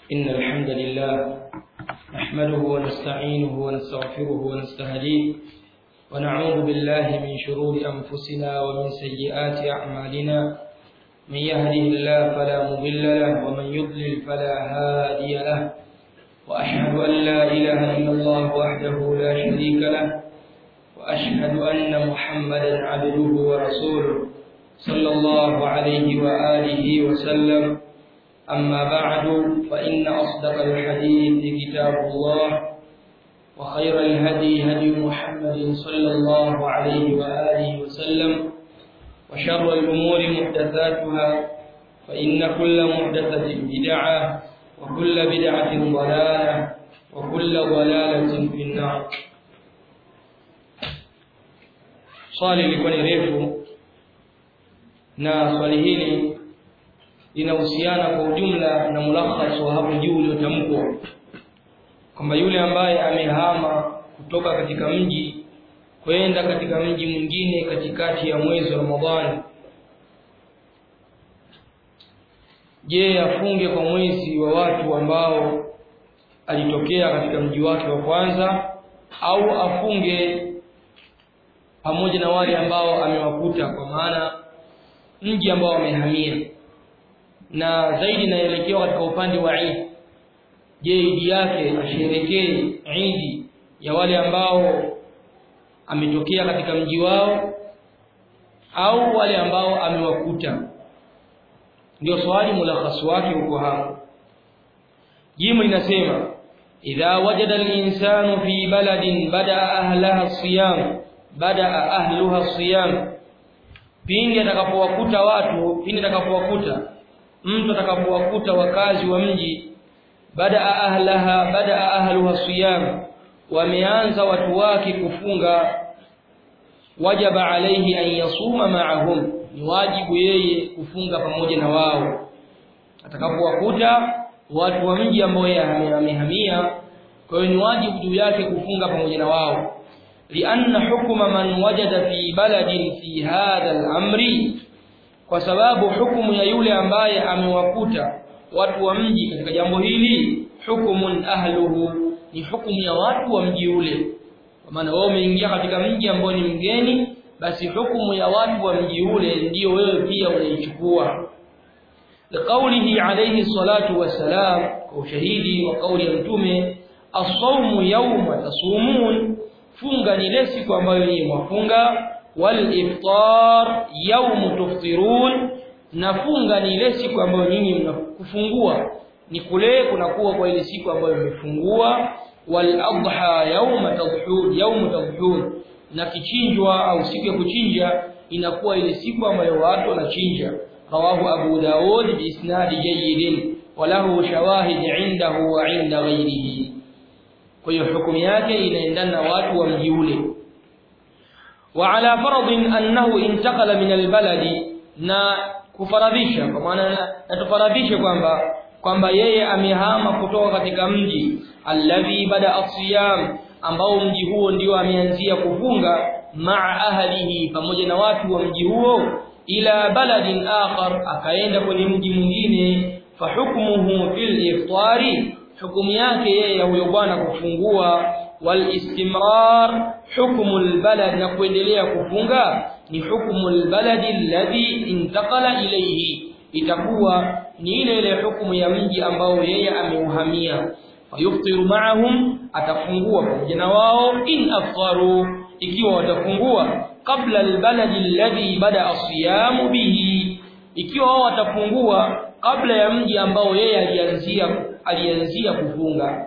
إن الحمد لله نحمده ونستعينه ونستغفره ونستهديه ونعوذ بالله من شرور أنفسنا ومن سيئات أعمالنا من يهده الله فلا مضل له ومن يضلل فلا هادي له وأشهد أن لا إله إلا الله وحده لا شريك له وأشهد أن محمدا عبده ورسوله صلى الله عليه وآله وسلم أما بعد فإن أصدق الحديث كتاب الله وخير الهدي هدي محمد صلى الله عليه وآله وسلم وشر الأمور محدثاتها فإن كل محدثة بدعة وكل بدعة ضلالة وكل ضلالة في النار swali lilikuwa ni refu na swali hili linahusiana kwa ujumla na mulakhas wa hapo juu uliotamkwa kwamba yule ambaye amehama kutoka katika mji kwenda katika mji mwingine katikati ya mwezi wa Ramadhani je afunge kwa mwezi wa watu ambao alitokea katika mji wake wa kwanza au afunge pamoja na wale ambao amewakuta kwa maana mji ambao wamehamia na zaidi naelekewa katika upande wa Eid je idi yake asherekee Eid ya wale ambao ametokea katika mji wao au wale ambao amewakuta ndio swali mulakhas wake uko hapo jimu linasema idha wajada al-insanu fi baladin bada ahlaha as-siyam bada ahluha as-siyam pindi atakapowakuta watu pindi atakapowakuta mtu atakapowakuta wakazi wa mji bada ahlaha bada ahluha siyam wameanza watu wake kufunga wajaba alayhi an yasuma ma'ahum ni wajibu yeye kufunga pamoja na wao atakapowakuta watu wa mji ambao yeye amehamia kwa hiyo ni wajibu juu yake kufunga pamoja na wao lianna hukuma man wajada fi baladin fi hadha al-amri kwa sababu hukumu ya yule ambaye amewakuta watu wa mji katika jambo hili hukumun ahluhu ni hukumu ya watu wa mji ule kwa maana wao umeingia katika mji ambao ni mgeni basi hukumu ya watu wa mji ule ndiyo wewe pia unaichukua liqaulihi alayhi salatu wassalam kwa ushahidi wa kauli ya mtume as-sawmu yawma tasumun funga ni ile siku ambayo ni mwafunga والافطار يوم تفطرون nafunga ni ile siku ambayo nyinyi mnakufungua ni kule kunakuwa kwa ile siku ambayo mmefungua wal adha yawma tadhhun yawm tadhhun na kichinjwa au siku ya kuchinja inakuwa ile siku ambayo watu wanachinja rawahu abu daud bi isnad jayyid walahu shawahid indahu wa inda ghayrihi kwa hiyo hukumu yake inaendana na watu wa mji ule وعلى فرض أنه انتقل من البلد na kufaradhisha kwa maana natufaradhisha kwamba kwamba yeye amehama kutoka katika mji alladhi bada asiyam ambao mji huo ndio ameanzia kufunga maa ahlihi pamoja na watu wa mji huo ila baladin akhar akaenda kwenye mji mwingine fahukmuhu fil iftari hukumu yake yeye huyo bwana kufungua والاستمرار حكم البلد na kuendelea kufunga ni hukumu albaladi alladhi intaqala ilayhi itakuwa ni ile ile hukumu ya mji ambao yeye ameuhamia fayuftiru ma'ahum atafungua pamoja na wao in aftaru ikiwa watafungua kabla albaladi alladhi bada asiyamu bihi ikiwa wao watafungua kabla ya mji ambao yeye alianzia alianzia kufunga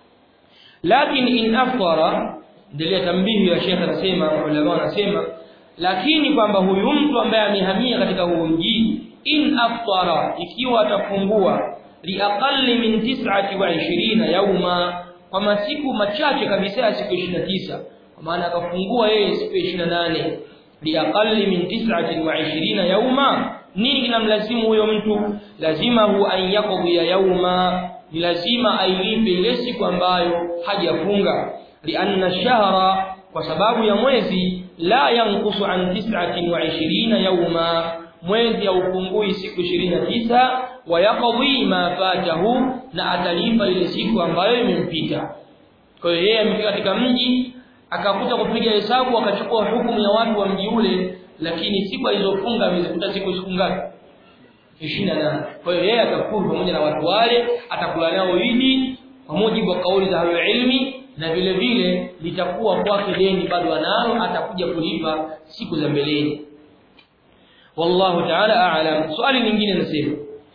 lakini in aftara ndio tambihi ya Sheikh anasema ulama wanasema lakini kwamba huyu mtu ambaye amehamia katika huu mji in aftara ikiwa atafungua liaqalli min 29 yauma kwa masiku machache kabisa ya siku 29 kwa maana akafungua yeye siku 28 liaqalli min 29 yauma nini kinamlazimu huyo mtu lazima hu an yaqdi yauma ni lazima ailipe ile siku ambayo hajafunga lianna shahra kwa sababu ya mwezi la yanqusu an 29 yawma mwezi haupungui siku ishirini na tisa wayaqdi ma fatahu na atalipa ile siku ambayo imempita kwa hiyo yeye amefika katika mji akakuta kupiga hesabu akachukua hukumu ya watu wa mji ule lakini siku alizofunga amezikuta siku siku ngapi 28 kwa hiyo yeye atakula pamoja na watu wale atakula nao idi kwa mujibu wa kauli za hayo ilmi na vile vile litakuwa kwake deni bado analo atakuja kulipa siku za mbeleni wallahu ta'ala a'lam swali lingine nasema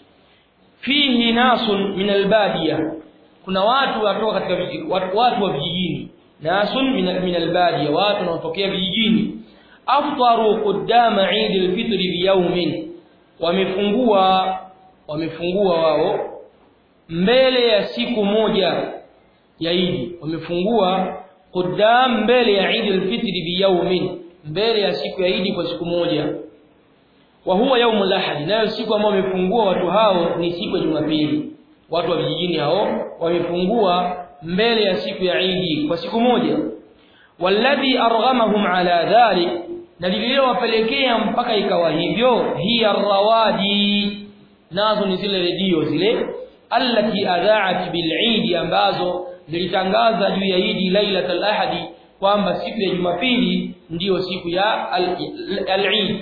fihi nasun min albadiya kuna watu watoka katika watu, watu wa vijijini nasun min, min albadiya watu wanaotokea vijijini aftaru qudama Eid al-Fitr biyawmin wamefungua wamefungua wao mbele ya siku moja ya Eid wamefungua qudam mbele ya Eid al-Fitr biyawmin mbele ya siku ya Eid kwa siku moja wa huwa yaumul ahad nayo siku ambayo wamefungua watu hao ni siku ya Jumapili watu wa vijijini hao wamefungua mbele ya siku ya Eid kwa siku moja walladhi arghamahum ala dhalik na lililowapelekea mpaka ikawa hivyo hiya rawadi nazo ni zile redio zile allati adha'at bil Eid ambazo zilitangaza juu ya Eid lailatul ahadi kwamba siku ya Jumapili ndiyo siku ya al-Eid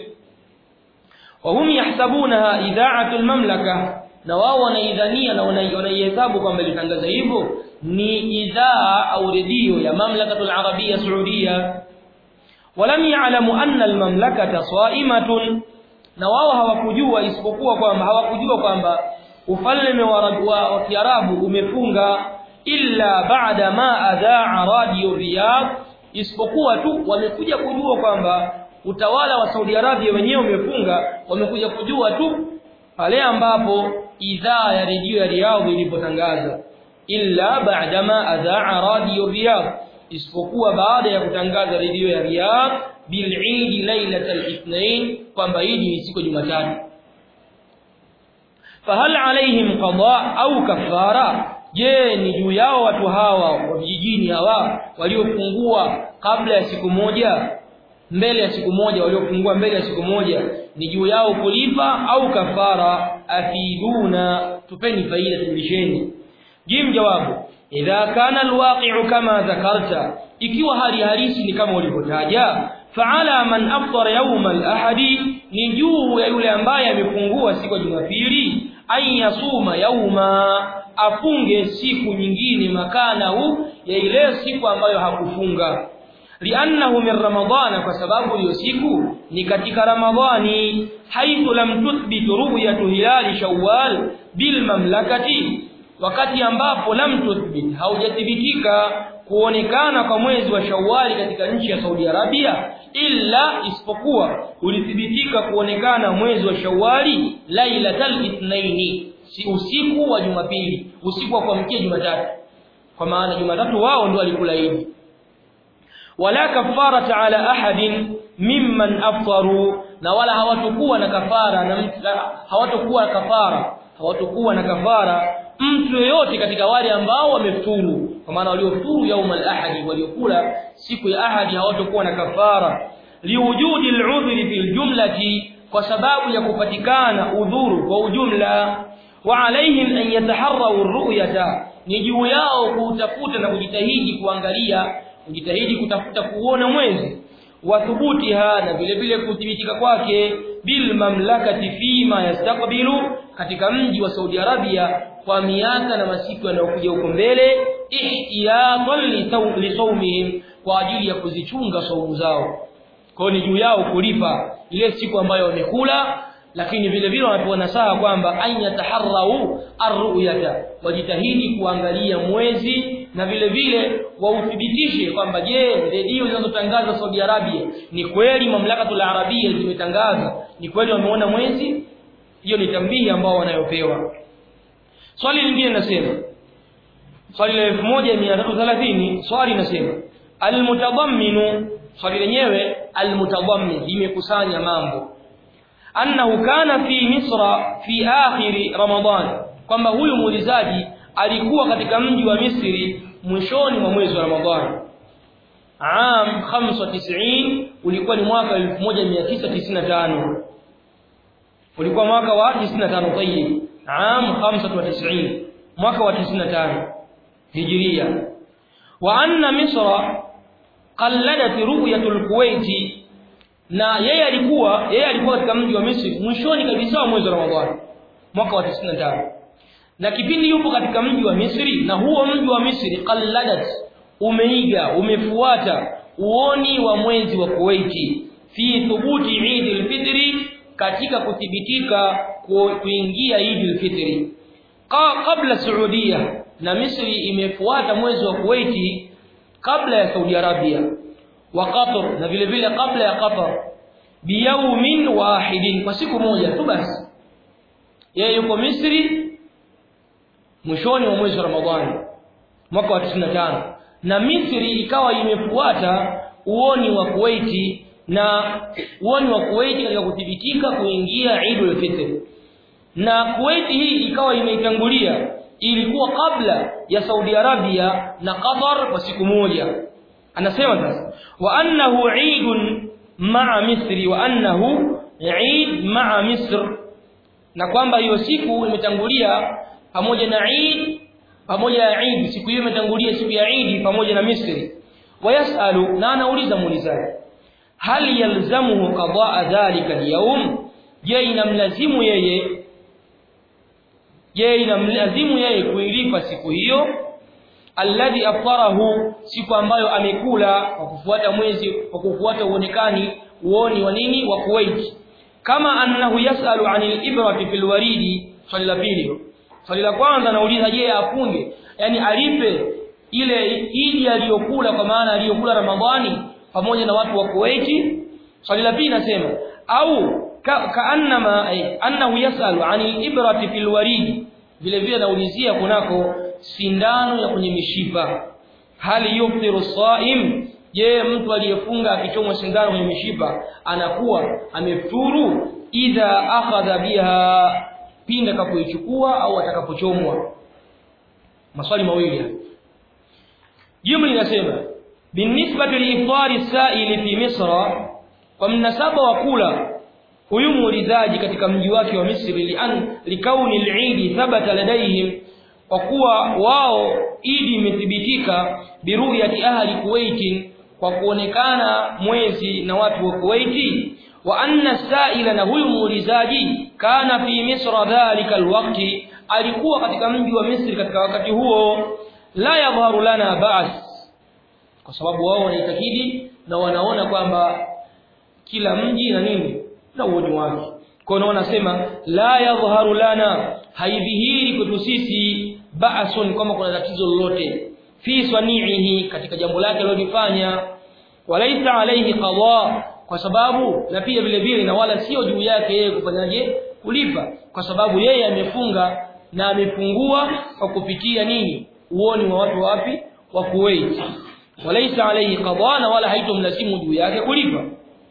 وهم يحسبونها اذاعه المملكه na wao wanaidhania na wanaihesabu kwamba litangaza hivyo ni idhaa au redio ya mamlakatul arabia saudia walam ya'lamu anna almamlakata sa'imatun na wao hawakujua isipokuwa kwamba hawakujua kwamba ufalme wa Kiarabu umefunga illa ba'da ma adha'a radio riyadh isipokuwa tu wamekuja kujua kwamba utawala wa Saudi Arabia wenyewe umefunga wamekuja kujua tu pale ambapo idhaa ya redio ya Riyadh ilipotangaza illa ba'dama adha'a radio Riyadh isipokuwa baada ya kutangaza redio ya Riyadh bil Eid lailatul ithnain kwamba Eid ni siku Jumatatu fahal alaihim qada au kafara je ni juu yao watu hawa wa vijijini hawa waliofungua kabla ya siku moja mbele ya siku moja waliofungua mbele ya siku moja ni juu yao kulipa au kafara afiduna tupeni faida tulisheni jim jawabu idha kana alwaqi'u kama dhakarta ikiwa hali halisi ni kama ulivyotaja fa'ala man aftara yawm al-ahadi ni juu ya yule ambaye amefungua siku ya Jumapili ay yasuma yauma afunge siku nyingine makanahu ya ile siku ambayo hakufunga li'annahu min ramadhana kwa sababu hiyo siku ni katika ramadhani haithu lam tuthbit ru'yatu hilal shawwal bil mamlakati wakati ambapo lam tuthbit haujathibitika kuonekana kwa mwezi wa shawwali katika nchi ya Saudi Arabia illa isipokuwa ulithibitika kuonekana mwezi wa shawwali lailatal ithnaini si usiku wa jumapili usiku wa kuamkia jumatatu kwa maana jumatatu wao ndio walikula idi wala kafarata ala ahadin mimman aftaru na wala hawatakuwa na kafara na hawatakuwa kafara hawatakuwa na kafara mtu yeyote katika wale ambao wamefuturu kwa maana waliofuturu yaum al-ahadi waliokula siku ya ahadi hawatakuwa na kafara liwujudi al-udhri fil jumlati kwa sababu ya kupatikana udhuru kwa ujumla wa alaihim an yataharraw ar-ru'yata ni juu yao kutafuta na kujitahidi kuangalia kujitahidi kutafuta kuona mwezi wa thubutiha na vile vile kuthibitika kwake bil mamlakati fima yastaqbilu katika mji wa Saudi Arabia kwa miaka na masiku yanayokuja huko mbele ihtiyatan li sawmihim kwa ajili ya kuzichunga saumu zao kwa ni juu yao kulipa ile siku ambayo wamekula lakini vile vile wanapewa nasaha kwamba ayataharrau arruyata wajitahidi kuangalia mwezi na vile vile wauthibitishe kwamba je redio zinazotangaza Saudi Arabia ni kweli mamlakatul arabia zimetangaza ni kweli wameona mwezi hiyo ni tambihi ambao wanayopewa swali lingine nasema swali la 1330 swali nasema almutadamminu swali lenyewe almutadammin limekusanya mambo annahu kana fi misra fi akhir ramadan kwamba huyu muulizaji alikuwa katika mji wa Misri mwishoni mwa mwezi wa Ramadhani am 95 ulikuwa ni mwaka 1995 ulikuwa mwaka wa 95 tayyib am 95 mwaka wa 95 hijria wa anna misra qalladat ru'yatul kuwait na yeye alikuwa yeye alikuwa katika mji wa Misri mwishoni kabisa wa mwezi wa Ramadhani mwaka wa 95 na kipindi yupo katika mji wa Misri na huo mji wa Misri qalladat umeiga umefuata uoni wa mwezi wa Kuwaiti fi thubuti Eid al-Fitri katika kuthibitika kuingia Eid al-Fitri kabla Saudia na Misri imefuata mwezi wa Kuwaiti kabla ya Saudi Arabia wa Qatar na vile vile kabla ya Qatar biyaumin wahidin kwa siku moja tu basi yeye yuko Misri mwishoni wa mwezi wa Ramadhani mwaka wa 95 na Misri ikawa imefuata uoni wa Kuwaiti na uoni wa Kuwaiti katika kuthibitika kuingia Eidul Fitr na Kuwaiti hii ikawa imeitangulia ilikuwa kabla ya Saudi Arabia na Qatar kwa siku moja anasema sasa wa annahu eidun ma'a misri wa annahu eid ma'a misr na kwamba hiyo siku imetangulia pamoja na eid pamoja na eid siku hiyo imetangulia siku ya eid pamoja na misri wayasalu na anauliza muulizaji hal yalzamuhu qadaa dhalika alyawm je inamlazimu yeye je inamlazimu yeye kuilipa siku hiyo alladhi aftarahu siku ambayo amekula kwa kufuata mwezi kwa kufuata uonekani uoni wa nini wa Kuwait kama annahu yasalu anil ibrati fil waridi swali la pili swali la kwanza nauliza je afunge yani alipe ile idi aliyokula kwa maana aliyokula Ramadhani pamoja na watu wa Kuwait swali la pili nasema au kaannama ka annahu yasalu anil ibrati fil waridi vile vile naulizia kunako sindano ya kwenye mishipa hali yuftiru saim je mtu aliyefunga akichomwa sindano kwenye mishipa anakuwa amefuturu idha akhadha biha pinda kapoichukua au atakapochomwa maswali mawili jumla inasema binisbati liiftari saili fi misra kwa mnasaba wa kula huyu muulizaji katika mji wake wa Misri lian likauni al-Eid thabata ladaihim kwa kuwa wao idi imethibitika biruyati ahli Kuwait kwa kuonekana mwezi na watu wa Kuwait wa anna sa'ila na huyu muulizaji kana fi misra dhalika alwaqti alikuwa katika mji wa Misri katika wakati huo la yadhharu lana ba'as kwa sababu wao wanaitakidi na wanaona kwamba kila mji na nini na uoni wake kwa hiyo wanasema la yadhharu lana haidhihiri kwetu sisi ba'sun kama kuna tatizo lolote fi swani'ihi katika jambo lake alilofanya walaisa alayhi qada kwa sababu na pia vile vile na wala sio juu yake yeye kufanyaje kulipa kwa sababu yeye amefunga na amefungua kwa kupitia nini uoni wa watu wapi wa Kuwait walaisa alayhi qada na wala haitomlazimu juu yake kulipa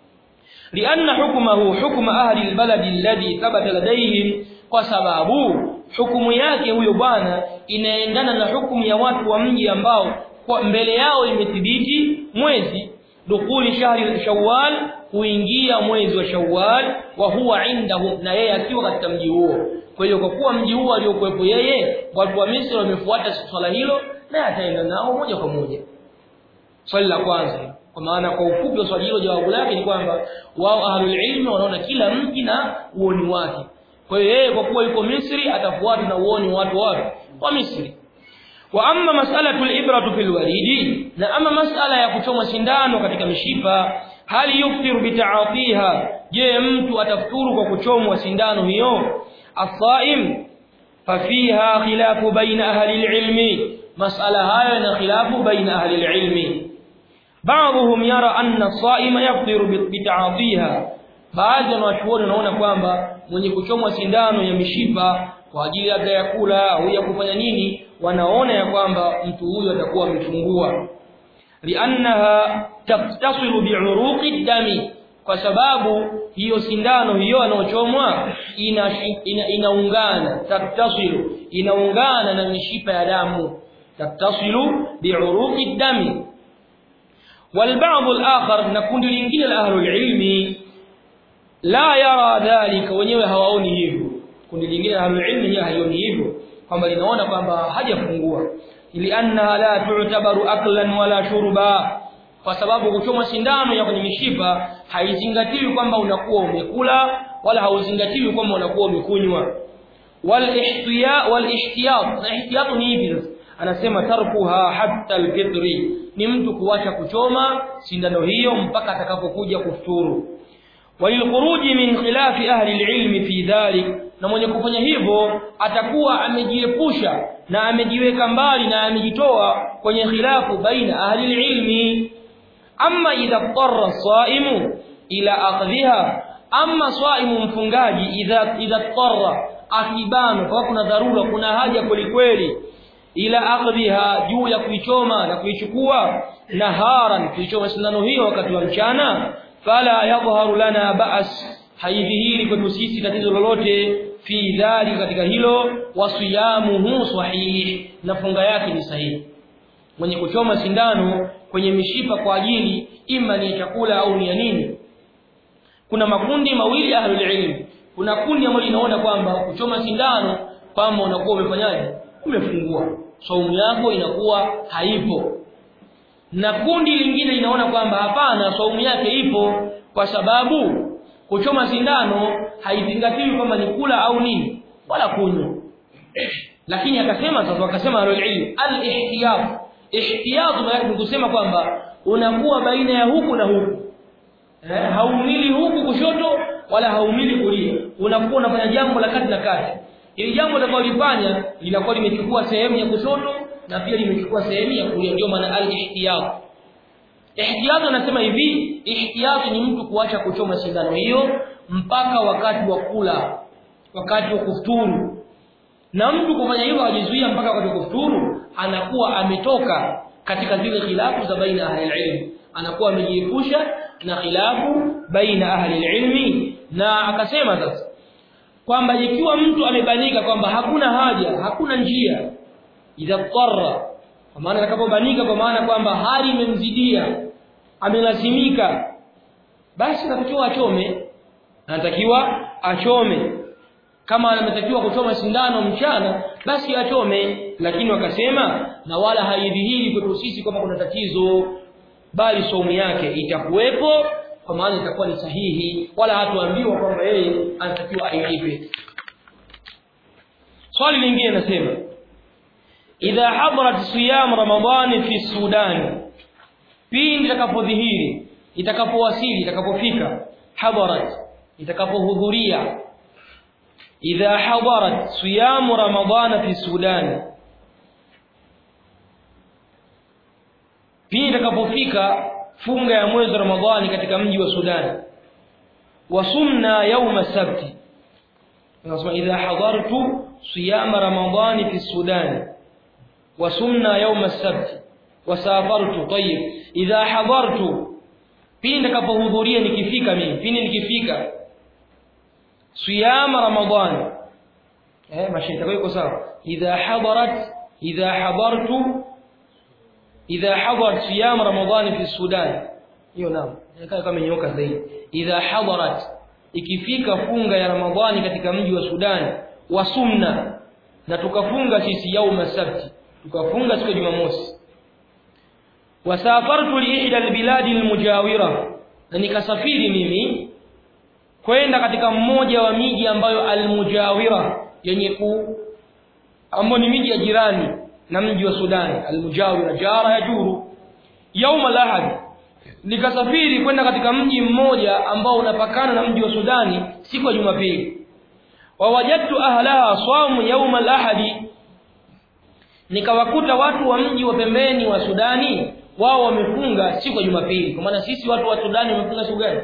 لأن حكمه حكم أهل البلد الذي ثبت لديهم kwa sababu hukumu yake huyo bwana inaendana na hukumu ya watu wa mji ambao kwa mbele yao imethibiti mwezi dukuli shahri shawwal kuingia mwezi wa shawwal wa huwa indahum na yeye akiwa katika mji huo kwa hiyo kwa kuwa mji huo aliokuwepo yeye watu wa Misri wamefuata swala hilo na ataenda nao moja kwa moja swali la kwanza kwa maana kwa ufupi wa swali hilo jawabu lake ni kwamba wao ahlul ilmi wanaona kila mji na uoni wake kwa hiyo yeye kwa kuwa yuko Misri atafuata na uoni watu wapi wa Misri wa amma mas'alatu al-ibratu fil walidi na ama mas'ala ya kuchoma sindano katika mishipa hali yuftiru bita'atiha je mtu atafuturu kwa kuchomwa sindano hiyo as-saim fafiha khilafu baina ahli al-ilmi mas'ala hayo na khilafu baina ahli al-ilmi بعضهم يرى أن الصائم يفطر بتعاطيها baadhi ya wanachuoni wanaona kwamba mwenye kuchomwa sindano ya mishipa kwa ajili labda ya kula au ya kufanya nini wanaona ya kwamba mtu huyo atakuwa amefungua liannaha taftasilu bi'uruqi dami kwa sababu hiyo sindano hiyo anaochomwa ina, ina, inaungana taftasilu inaungana na mishipa ya damu taftasilu bi'uruqi dami والبعض الآخر نكون لإنجيل الأهل العلم la yara dhalika wenyewe hawaoni hivyo kundi lingine ahlul ilmi hiyo haioni hivyo kwamba linaona kwamba hajafungua ili anna la tu'tabaru aklan wala shurba kwa sababu kuchoma sindano ya kwenye mishipa haizingatiwi kwamba unakuwa umekula wala hauzingatiwi kwamba unakuwa umekunywa wal ihtiya wal ihtiyat na ihtiyat ni hivi anasema tarkuha hatta alfitri ni mtu kuacha kuchoma sindano hiyo mpaka atakapokuja kufuturu walilkhuruji min khilafi ahli alilmi fi dhalik na mwenye kufanya hivyo atakuwa amejiepusha na amejiweka mbali na amejitoa kwenye khilafu baina ahli alilmi amma idha qarra saimu ila akhdhiha amma saimu mfungaji idha idha qarra akibano kwa kuna dharura kuna haja kweli ila akhdhiha juu ya kuichoma na kuichukua naharan kuichoma sindano hiyo wakati wa mchana fala yadhharu lana ba'as haidhihiri kwetu sisi tatizo lolote fi dhali katika hilo wasiyamuhu sahih na funga yake ni sahihi mwenye kuchoma sindano kwenye mishipa kwa ajili ima ni chakula au ni ya nini kuna makundi mawili ahlul ilm kuna kundi ambalo linaona kwamba kuchoma sindano kwamba unakuwa umefanyaje umefungua saumu yako inakuwa haipo na kundi lingine linaona kwamba hapana saumu yake ipo kwa sababu kuchoma sindano haizingatiwi kwamba ni kula au nini wala kunywa lakini akasema sasa wakasema al-ilm al-ihtiyat ihtiyat maana ni kusema kwamba unakuwa baina ya huku na huku eh, haumili huku kushoto wala haumili kulia unakuwa unafanya jambo la kati na kati ili jambo utakalofanya linakuwa limechukua sehemu ya kushoto na pia limechukua sehemu ya kulia ndio maana al-ihtiyat ihtiyat anasema hivi ihtiyat ni mtu kuacha kuchoma sindano hiyo mpaka wakati wa kula wakati wa kufuturu na mtu kufanya hivyo ajizuia mpaka wakati wa kufuturu anakuwa ametoka katika zile khilafu za baina ahli ilmi anakuwa amejiepusha na khilafu baina ahli ilmi na akasema sasa kwamba ikiwa mtu amebanika kwamba hakuna haja hakuna njia idha qarra kwa maana atakapobanika kwa maana kwamba hali imemzidia amelazimika basi anatakiwa achome anatakiwa achome kama anatakiwa kuchoma sindano mchana basi achome lakini wakasema na wala haidhihiri kwetu sisi kwamba kuna tatizo bali somu yake itakuwepo kwa maana itakuwa ni sahihi wala hatuambiwa kwamba yeye anatakiwa ailipe swali lingine nasema idha hadarat siyam ramadhani fi sudan pindi itakapodhihiri itakapowasili itakapofika hadarat itakapohudhuria idha hadarat siyam ramadhana fi sudan pindi itakapofika funga ya mwezi wa ramadhani katika mji wa sudan wasumna yawma sabti nasema idha hadartu siyam ramadhani fi sudan wasumna yawma sabti wasafartu tayyib idha hadartu pindi nitakapohudhuria nikifika mimi pindi nikifika siyam ramadhan eh mashaita iko sawa idha hadarat idha hadartu idha hadarat siyam ramadhan fi sudan hiyo naam inakaa kama nyoka zaidi idha hadarat ikifika funga ya ramadhani katika mji wa sudan wasumna na tukafunga sisi yauma sabti tukafunga siku ya jumamosi wasafartu li ihda albiladi almujawira na nikasafiri mimi kwenda katika mmoja wa miji ambayo almujawira yenye ku ambayo ni miji ya jirani na mji wa Sudan almujawira jara ya juru yauma alahad nikasafiri kwenda katika mji mmoja ambao unapakana na mji wa Sudani siku ya Jumapili wawajadtu ahlaha swamu yauma alahadi nikawakuta watu wa mji wa pembeni wa Sudani wao wamefunga siku ya Jumapili kwa maana sisi watu wa Sudani wamefunga siku gani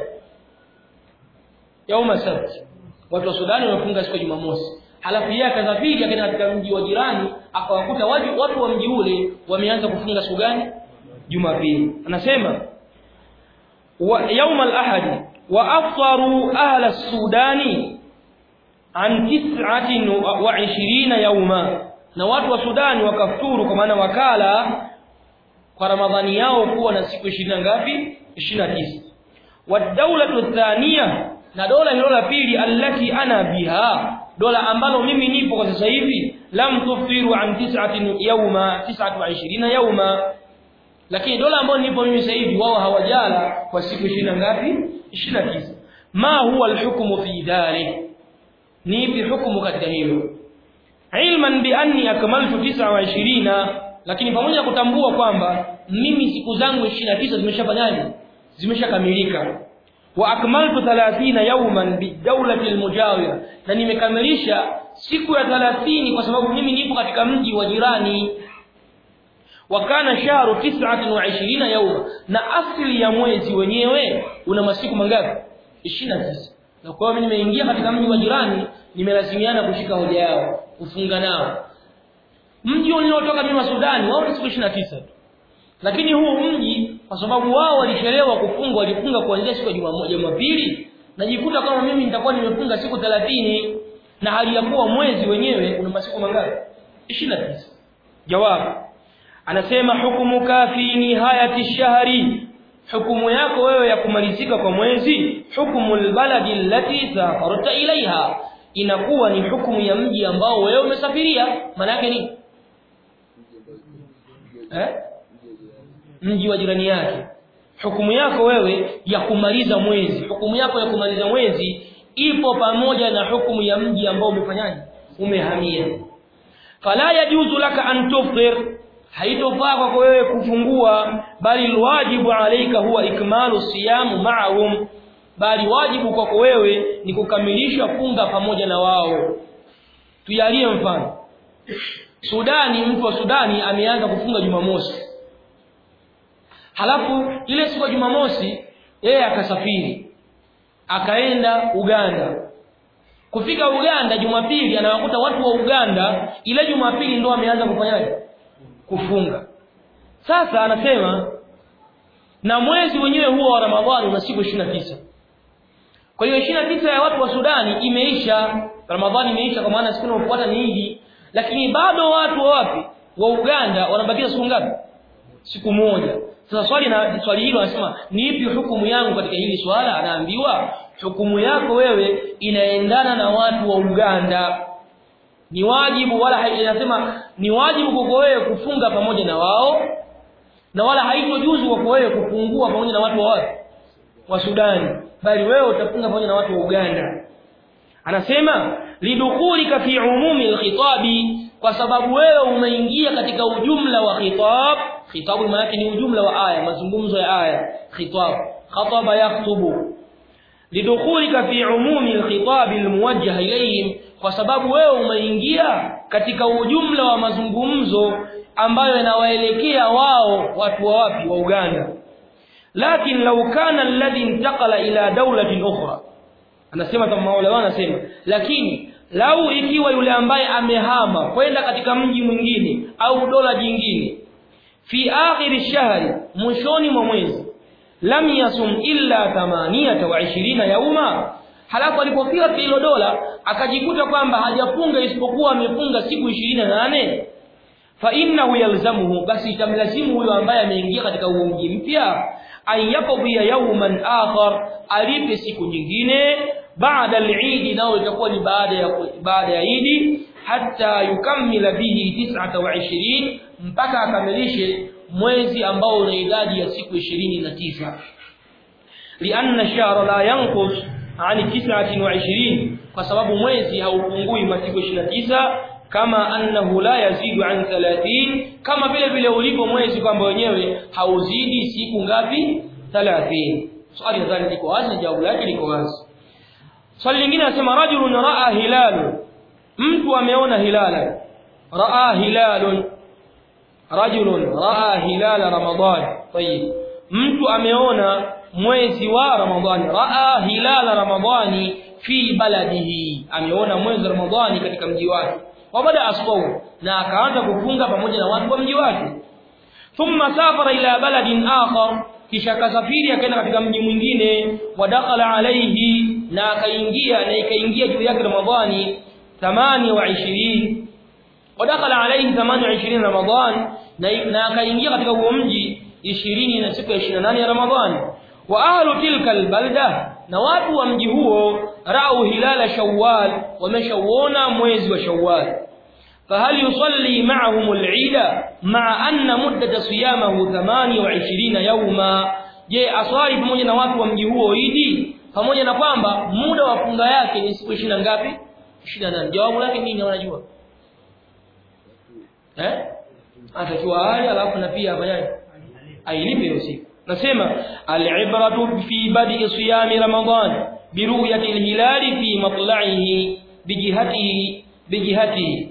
yauma sabt watu wa Sudani wamefunga siku ya Jumamosi halafu yeye akasafiri akaenda katika mji wa jirani akawakuta watu, watu wa mji ule wameanza kufunga siku gani Jumapili anasema wa yauma al-ahad wa aftaru ahla sudani an 29 yawma na watu wa Sudani wakafuturu kwa maana wakala kwa Ramadhani yao kuwa na siku 20 ngapi 29 wadawlatu thania na dola hilo la pili allati ana biha dola ambalo mimi nipo kwa sasa hivi lam tufiru an tis'atin yawma 29 yawma lakini dola ambayo nipo mimi sasa hivi wao hawajala kwa siku 20 ngapi 29 ma huwa alhukmu fi dhalik ni ipi hukumu katika hilo ilman bi anni akmaltu 29 lakini pamoja kutambua kwamba mimi siku zangu 29 zimeshafanyaje zimeshakamilika wa akmaltu 30 yawman bi dawlati almujawira na nimekamilisha siku ya 30 kwa sababu mimi nipo katika mji wa jirani wa kana shahru 29 yawma na asili ya mwezi wenyewe una masiku mangapi 29 na kwa hiyo mimi nimeingia katika mji wa jirani nimelazimiana kushika hoja yao kufunga nao mji uliotoka mimi wa Sudani wao ni siku 29 tu lakini huu mji kwa sababu wao walichelewa kufunga walifunga kuanzia siku ya Jumamoja Jumapili najikuta kama mimi nitakuwa nimefunga siku 30 na hali ya kuwa mwezi wenyewe una masiku mangapi 29 jawabu anasema hukumuka fi nihayati shahri hukumu yako wewe ya kumalizika kwa mwezi hukumu albaladi allati safarta ilaiha inakuwa ni hukumu ya mji ambao wewe umesafiria maana yake ni eh mji wa jirani yake hukumu yako wewe ya kumaliza mwezi hukumu yako ya kumaliza mwezi ipo pamoja na hukumu ya mji ambao umefanyaje umehamia fala yajuzu laka an tufṭir haitofaa kwako wewe kufungua bali alwajibu alayka huwa ikmalu siyamu ma'ahum bali wajibu kwako wewe ni kukamilisha funga pamoja na wao tujalie mfano Sudani mtu wa Sudani ameanza kufunga Jumamosi halafu ile siku ya Jumamosi yeye akasafiri akaenda Uganda kufika Uganda Jumapili anawakuta watu wa Uganda ile Jumapili ndo ameanza kufanyaje kufunga sasa anasema na mwezi wenyewe huo wa Ramadhani una siku 29 kwa hiyo 29 ya watu wa Sudani imeisha Ramadhani imeisha kwa maana siku inayofuata ni Idi lakini bado watu wa wapi wa Uganda wanabakia siku ngapi siku moja sasa swali na swali hilo anasema ni ipi hukumu yangu katika hili swala anaambiwa hukumu yako wewe inaendana na watu wa Uganda ni wajibu wala inasema ni wajibu kwako wewe kufunga pamoja na wao na wala haitojuzu kwako wewe kupungua pamoja na watu wa wapi wa Sudani bali wewe utafunga pamoja na watu wa Uganda anasema lidukhulika fi umumi alkhitabi kwa sababu wewe umeingia katika ujumla wa khitab khitabu maana yake ni ujumla wa aya mazungumzo ya aya khitab khataba yaktubu lidukhulika fi umumi alkhitab almuwajjah ilayhim kwa sababu wewe umeingia katika ujumla wa mazungumzo ambayo yanawaelekea wao watu wa wapi wa Uganda lakin law kana alladhi intaqala ila dawlatin ukhra anasema kama maulama anasema lakini lau ikiwa yule ambaye amehama kwenda katika mji mwingine au dola jingine fi akhir shahri mwishoni mwa mwezi lam yasum illa 28 yauma halafu alipofika hilo dola akajikuta kwamba hajafunga isipokuwa amefunga siku 28 fa innahu yalzamuhu basi itamlazimu huyo ambaye ameingia katika huo mji mpya ayaqdiya yawman akhar alipe siku nyingine baada al-Eid nao itakuwa ni baada ya baada ya Eid hatta yukammila bihi 29 mpaka akamilishe mwezi ambao una idadi ya siku 29 lianna shahra la yanqus ani 29 kwa sababu mwezi haupungui masiku 29 kama annahu la yazidu an 30 kama vile vile ulipo mwezi kwamba wenyewe hauzidi siku ngapi 30 swali nadhani liko wazi na jawabu lake liko wazi swali lingine anasema rajulun raa hilalu mtu ameona hilala raa hilalun rajulun raa hilala ramadan tayib mtu ameona mwezi wa ramadhani raa hilala ramadhani fi baladihi ameona mwezi wa ramadhani katika mji wake wabada asqaw na akaanza kufunga pamoja na watu wa mji wake thumma safara ila baladin akhar kisha akasafiri akaenda katika mji mwingine wadakhala alayhi na akaingia na ikaingia juu yake ramadhani 28 wadakhala alayhi 28 ramadhan na, na akaingia katika huo mji 20 na siku ya 28 ya ramadhani wa ahlu tilka albalda na watu wa mji huo rau hilala shawwal wameshauona mwezi wa shawwal فهل يصلي معهم العيد مع أن مدة صيامه 28 يوما je aswali pamoja na watu wa mji huo idi pamoja na kwamba muda wa funga yake ni siku 20 ngapi 28 jawabu lake nini wanajua eh atakiwa ale alafu na pia afanyaje ailipe hiyo siku nasema al-ibratu fi badi siyami ramadan biruyati al-hilali fi matla'ihi bijihatihi bijihatihi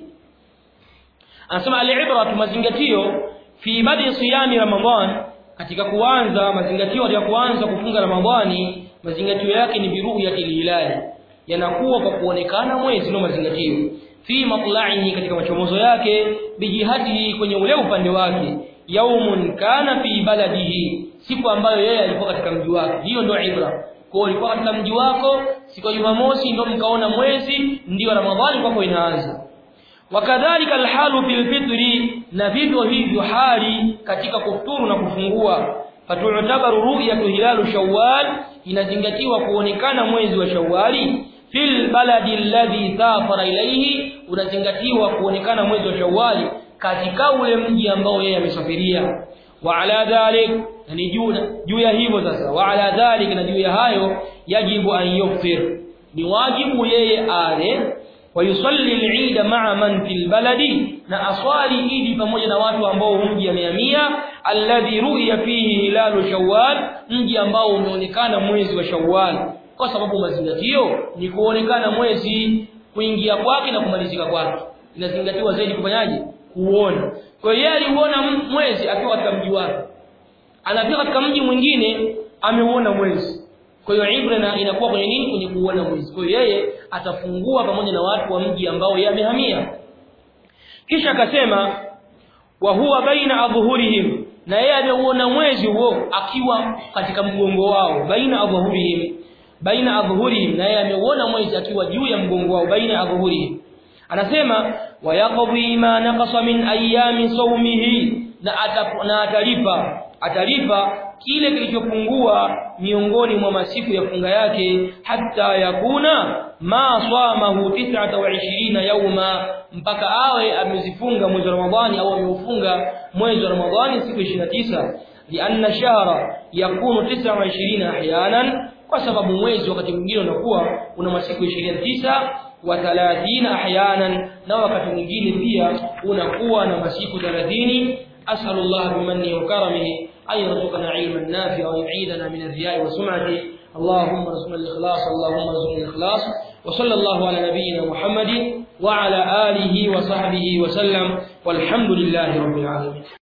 anasema al-ibratu mazingatio fi badi siyami ramadan katika kuanza mazingatio ya kuanza kufunga ramadhani mazingatio yake ni biruyati al-hilali yanakuwa kwa kuonekana mwezi ndio mazingatio fi matla'ihi katika machomozo yake bijihatihi kwenye ule upande wake yaumun kana fi baladihi siku ambayo yeye alikuwa katika mji wake hiyo ndio ibra kwa ulikuwa katika mji wako siku ya Jumamosi ndio mkaona mwezi ndio Ramadhani kwako inaanza wakadhalika alhalu fil fitri na vivyo hivyo hali katika kufuturu na kufungua fatu'tabaru ru'yatu hilalu shawwal inazingatiwa kuonekana mwezi wa shawwali fil baladi alladhi safara ilayhi unazingatiwa kuonekana mwezi wa shawwali katika ule mji ambao yeye amesafiria wa ala dhalik ni juu juu ya hivyo sasa wa ala dhalik na juu ya hayo yajibu an yuftir ni wajibu yeye ale wa yusalli al-eid ma'a man fil baladi na aswali idi pamoja na watu ambao mji amehamia alladhi ru'ya fihi hilalu shawwal mji ambao umeonekana mwezi wa shawwal kwa sababu mazingatio ni kuonekana mwezi kuingia kwake na kumalizika kwake inazingatiwa zaidi kufanyaje kuona kwa hiyo yeye aliuona mwezi akiwa katika mji wake anafika katika mji mwingine ameuona mwezi kwa hiyo ibra inakuwa kwenye nini kwenye kuona mwezi kwa hiyo yeye atafungua pamoja na watu wa mji ambao yeye amehamia kisha akasema wa huwa baina adhuhurihim na yeye ameuona mwezi huo akiwa katika mgongo wao baina adhuhurihim baina adhuhurihim na yeye ameuona mwezi akiwa juu ya mgongo wao baina adhuhurihim anasema wayaqdi ma naqasa min ayami sawmihi na na atalipa atalipa kile kilichopungua miongoni mwa masiku ya funga yake hata yakuna ma swamahu 29 yauma mpaka awe amezifunga mwezi wa Ramadhani au ameufunga mwezi wa Ramadhani siku 29 lianna shahra yakunu 29 ahyanan kwa sababu mwezi wakati mwingine unakuwa una masiku 29 wa 30 ahyanan na wakati mwingine pia unakuwa na masiku 30 أسأل الله بمنه وكرمه أن يرزقنا علما نافعا ويعيدنا من الرياء والسمعة اللهم ارزقنا الإخلاص اللهم ارزقنا الإخلاص وصلى الله على نبينا محمد وعلى آله وصحبه وسلم والحمد لله رب العالمين